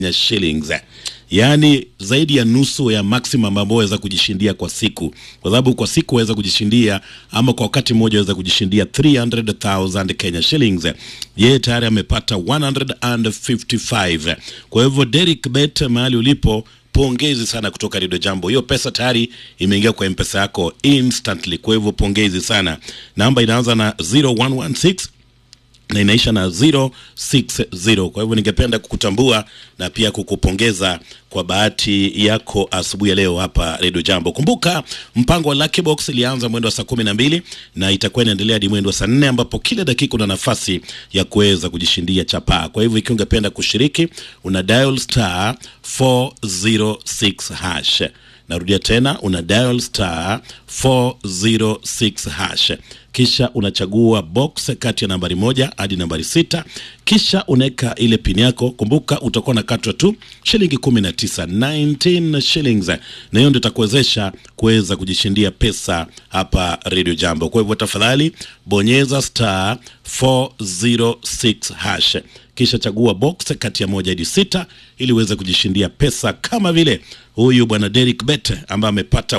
ya shillings yaani zaidi ya nusu ya maximum ambayo waweza kujishindia kwa siku, kwa sababu kwa siku waweza kujishindia ama kwa wakati mmoja waweza kujishindia 300,000 Kenya shillings. Yeye tayari amepata 155. Kwa hivyo Derek Bet, mahali ulipo pongezi sana kutoka Rido Jambo. Hiyo pesa tayari imeingia kwa mpesa yako instantly, kwa hivyo pongezi sana. Namba inaanza na 0116 na inaisha na 060. Kwa hivyo ningependa kukutambua na pia kukupongeza kwa bahati yako asubuhi ya leo hapa Radio Jambo. Kumbuka mpango wa Lucky Box ilianza mwendo wa saa kumi na mbili na itakuwa inaendelea hadi mwendo wa saa nne ambapo kila dakika una nafasi ya kuweza kujishindia chapaa. Kwa hivyo ikiwa ungependa kushiriki una dial star 406 hash. Narudia tena una dial star 406 hash kisha unachagua box kati ya nambari moja hadi nambari sita kisha unaweka ile pini yako. Kumbuka utakuwa unakatwa tu shilingi 19 19 shillings, na hiyo ndio itakuwezesha kuweza kujishindia pesa hapa Radio Jambo. Kwa hivyo tafadhali bonyeza star 406 hash kisha chagua box kati ya moja hadi sita ili uweze kujishindia pesa kama vile huyu bwana Derek Bet ambaye amepata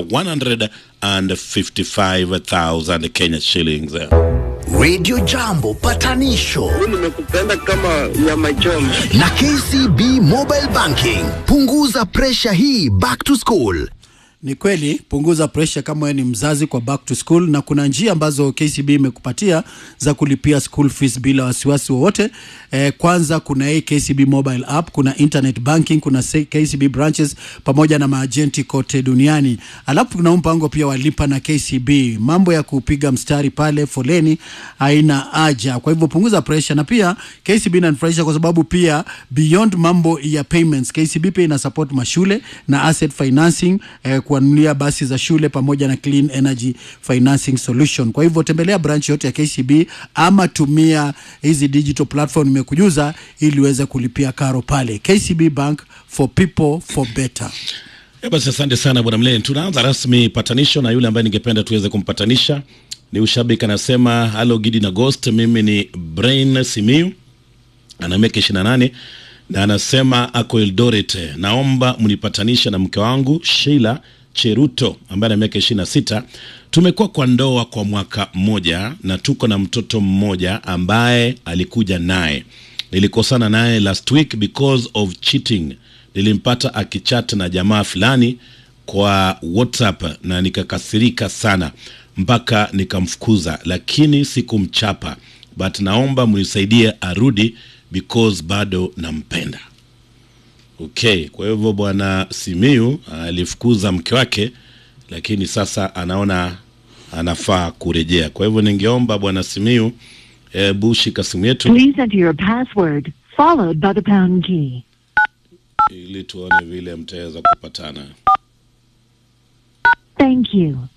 155,000 Kenya shillings. Radio Jambo patanisho nimekupenda kama nyama choma. na KCB Mobile Banking. Punguza presha hii back to school. Ni kweli, punguza presha kama wewe ni mzazi kwa back to school, na kuna njia ambazo KCB imekupatia za kulipia school fees bila wasiwasi wowote. Eh, kwanza kuna hii KCB mobile app, kuna internet banking, kuna se- KCB branches pamoja na maajenti kote duniani. Alafu kuna mpango pia walipa na KCB, mambo ya kupiga mstari pale foleni haina haja. Kwa hivyo punguza presha, na pia KCB inanifurahisha kwa sababu pia beyond mambo ya payments, KCB pia ina support mashule na asset financing eh, kuanulia basi za shule pamoja na clean energy financing solution. Kwa hivyo tembelea branch yote ya KCB ama tumia hizi digital platform nimekujuza ili uweze kulipia karo pale. KCB Bank for people for better. Ya basi asante sana bwana Mleni. Tunaanza rasmi patanisho na yule ambaye ningependa tuweze kumpatanisha ni ushabiki anasema, halo Gidi na Ghost, mimi ni Brain Simiu ana miaka 28 na anasema ako Eldoret, naomba mnipatanishe na mke wangu Sheila Cheruto ambaye ana miaka 26. Tumekuwa kwa ndoa kwa mwaka mmoja na tuko na mtoto mmoja ambaye alikuja naye. Nilikosana naye last week because of cheating. Nilimpata akichat na jamaa fulani kwa WhatsApp na nikakasirika sana mpaka nikamfukuza, lakini sikumchapa, but naomba mnisaidie arudi because bado nampenda. Okay, kwa hivyo bwana Simiu alifukuza mke wake, lakini sasa anaona anafaa kurejea. Kwa hivyo ningeomba bwana Simiu, hebu shika simu yetu Please enter your password followed by the pound key. ili tuone vile mtaweza kupatana. Thank you.